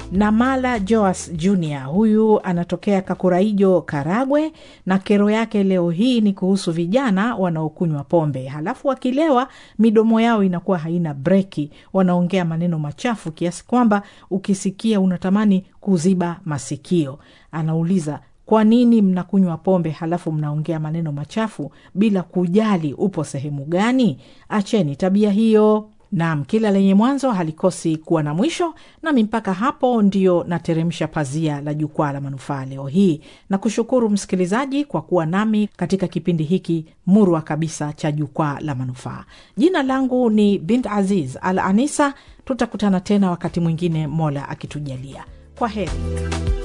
Namala Joas Jr huyu anatokea Kakuraijo, Karagwe, na kero yake leo hii ni kuhusu vijana wanaokunywa pombe, halafu wakilewa midomo yao inakuwa haina breki, wanaongea maneno machafu kiasi kwamba ukisikia unatamani kuziba masikio. Anauliza, kwa nini mnakunywa pombe halafu mnaongea maneno machafu bila kujali upo sehemu gani? Acheni tabia hiyo. Naam, kila lenye mwanzo halikosi kuwa na mwisho. Nami mpaka hapo ndio nateremsha pazia la jukwaa la manufaa leo hii, na kushukuru msikilizaji kwa kuwa nami katika kipindi hiki murwa kabisa cha jukwaa la manufaa. Jina langu ni Bint Aziz Al Anisa. Tutakutana tena wakati mwingine, Mola akitujalia. Kwa heri.